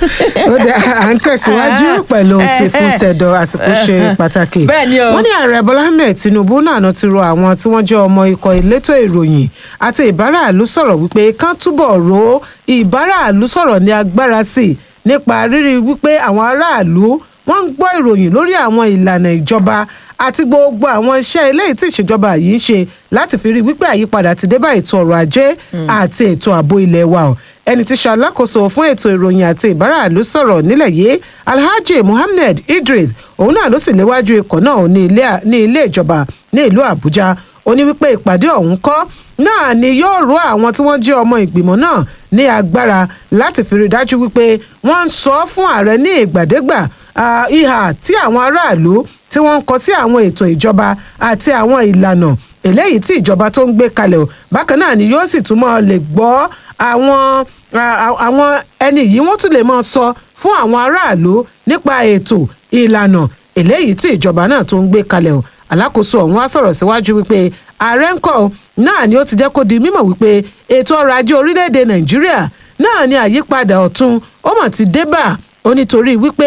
ó dẹ à ń tẹ̀síwájú pẹ̀lú ohun tí fún tẹ̀dọ̀ àsìkò ṣe pàtàkì. Bẹ́ẹ̀ ni o. wọ́n ní ààrẹ bọ́lá ahmed tinubu náà ló ti rọ àwọn tí wọ́n jẹ́ ọmọ ikọ̀ elétò ìròyìn àti ìbáraàlú sọ̀rọ̀ wípé kán túbọ̀ ro ìbáraàlú sọ̀rọ̀ ní agbára sí i nípa rírí wípé àwọn aráàlú wọ́n ń gbọ́ ìròyìn lórí àwọn ìlànà ìjọba àti gbogbo àwọn iṣẹ́ eléyìí tí ìṣèjọba yìí ń ṣe láti fi rí wípé àyípadà ti dé bá ètò ọrọ̀ ajé àti ètò ààbò ilé wa o ẹni tí ṣàlákòóso fún ètò ìròyìn àti ìbáraàlú sọ̀rọ̀ nílẹ̀ yìí alhaji muhammed idris òun náà ló sì léwájú ikọ̀ náà ní ilé- ní ilé ìjọba ní ìlú àbújá ó ní wípé ìpàdé ọ̀hún kọ́ náà ni yóò ró àwọn tí wọ́n jẹ́ ọmọ ìgbìmọ̀ náà ní agbára láti fi rí i dájú wípé wọ́n ń sọ fún ààrẹ ní ìgbàdégbà ah, ìhà tí àwọn aráàlú tí wọ́n ń kọ sí àwọn ètò ìjọba àti àwọn ìlànà eléyìí tí ìjọba tó ń gbé kalẹ̀ o bákan náà ni yóò sì tún mọ́ lè gbọ́ àwọn a- a- àwọn ẹni yìí wọ́n tún lè máa sọ fún àwọn aráàlú nípa ètò ìlànà eléyìí tí ìjọba náà tó ń gbé kalẹ̀ o alákòóso ọ̀hún wá sọ̀rọ̀ síwájú wípé ààrẹ ń kọ́ náà ni ó ti jẹ́ kó di mímọ̀ wípé ètò ọrọ̀ ajé orílẹ̀-èdè nàìjíríà náà ni àyípadà ọ̀tun ó mọ̀ ti dé bá ó nítorí wípé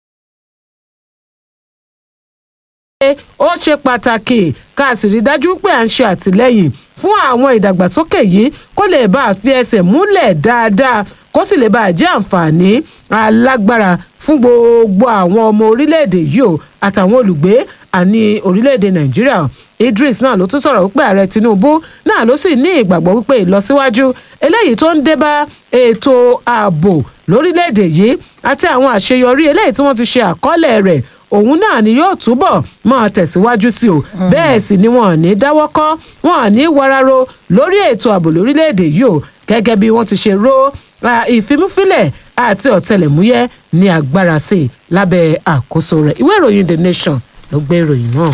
ó ṣe pàtàkì ká sì rí dájú pé à ń ṣe àtìlẹ́yìn fún àwọn ìdàgbàsókè yìí kó lè bá a fi ẹsẹ̀ múlẹ̀ dáadáa kó sì lè bá a jẹ́ àǹfààní alágbára fún gbogbo àwọn ọmọ orílẹ̀-èdè yìí o àtàwọn olùgbé àní orílẹ̀-èdè nàìjíríà idris náà ló tún sọ̀rọ̀ wípé ààrẹ tinubu náà ló sì ní ìgbàgbọ́ wípé ìlọsíwájú eléyìí tó ń dé bá ètò ààbò lórílẹ̀-èdè yìí àti àwọn àṣeyọrí eléyìí tí wọ́n ti ṣe àkọọ́lẹ̀ rẹ̀ òun náà ni yóò túbọ̀ máa tẹ̀síwájú sí o bẹ́ẹ̀ sì ni wọn ò ní dáwọ́ kọ́ wọn ò ní wararo lórí ètò ààbò lórílẹ̀‐èdè yìí o gẹ́gẹ́ bí wọ́n ti ṣe ró ah, ìfimúfilẹ̀ àti ọ̀tẹlẹ̀múyẹ́ ní agbára sí i lábẹ́ àkóso rẹ̀ ìwé ìròyìn the nation ló gbé ìròyìn náà.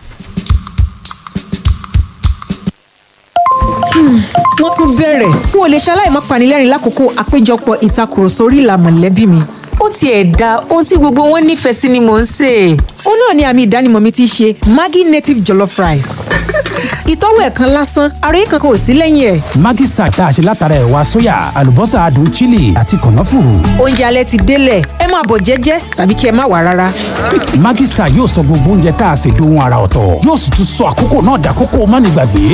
wọ́n tún bẹ̀rẹ̀ n ò lè ṣaláì má panilẹ́rìn lákòókò àpéjọpọ̀ ìtakùrọ̀sọ orí ìlà mọ̀lẹ́bí mi. ó tiẹ̀ da ohun tí gbogbo wọn nífẹ̀ẹ́ sí ni mò ń sè é. ó náà ni àmì ìdánimọ̀ mi ti ṣe maggi native jollof rice. ìtọ́wò ẹ̀ kan lásán ara yìí kankan ò sí lẹ́yìn ẹ̀. Maggi Star tá a ṣe látara ẹ̀wà sóyà àlùbọ́sà adùn chili àti kànáfùrù. oúnjẹ alẹ́ ti délẹ̀ ẹ máa bọ̀ jẹ́jẹ́ tàbí kí ẹ má wà rárá. Maggi Star yóò sọ gbogbo oúnjẹ tá a ṣe dohun ara ọ̀tọ̀ yóò sì tún sọ àkókò náà dàkókò mánigbàgbé.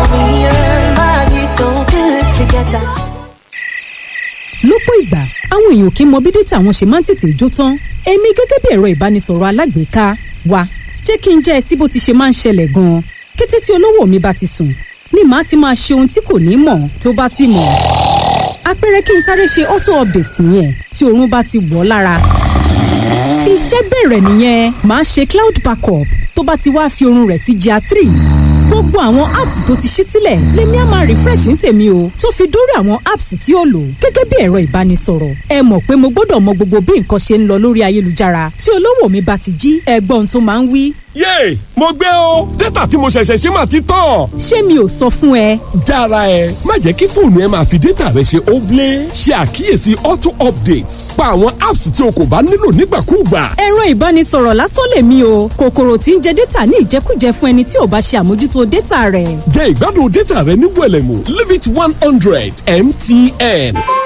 lọ́pọ̀ ìgbà àwọn èèyàn kì í mọ bí dátà wọn ṣe máa ń tètè jó tán èmi gẹ́gẹ́ bí ẹ̀rọ ìbánisọ̀rọ̀ alágbèéká wa jẹ́ kí n jẹ́ ẹ sí bó ti ṣe máa ń ṣẹlẹ̀ gan-an kété tí olówó mi bá ti sùn ni màá ti máa ṣe ohun tí kò ní mọ̀ tó bá sì mọ̀ àpẹẹrẹ kí n sáré ṣe auto update nìyẹn tí oorun bá ti wọ̀ ọ́ lára iṣẹ́ bẹ̀rẹ̀ nìyẹn màá ṣe cloud backup tó bá ti wá fi oorun rẹ̀ sí gr three gbogbo àwọn apps tó ti ṣí sílẹ̀ lèmi á máa refresh ní tèmi o tó fi dórí àwọn apps tí ó lò gẹ́gẹ́ bí ẹ̀rọ ìbánisọ̀rọ̀ ẹ mọ̀ pé mo gbọ́dọ̀ mọ gbogbo bí nǹkan ṣe ń lọ lórí ayélujára tí olówó mi bá ti jí ẹgbọ́n tó máa ń wí yéè mo gbé o dátà tí mo ṣẹ̀ṣẹ̀ ṣe máa ti tán. ṣé mi ò sọ fún ẹ jára ẹ má jẹ́ kí fóònù ẹ máa fi dátà rẹ ṣe óblé ṣe àkíyèsí auto updates pa àwọn apps tí o kò bá nílò nígbàkúùgbà. ẹ̀rọ ìbánisọ̀rọ̀ lásán lèmi o kòkòrò tí ń jẹ dátà ní ìjẹkújẹ fún ẹni tí ò bá ṣe àmójútó dátà rẹ̀ jẹ́ ìgbádùn dátà rẹ ní wẹ̀lẹ̀mú limit one hundred mtn.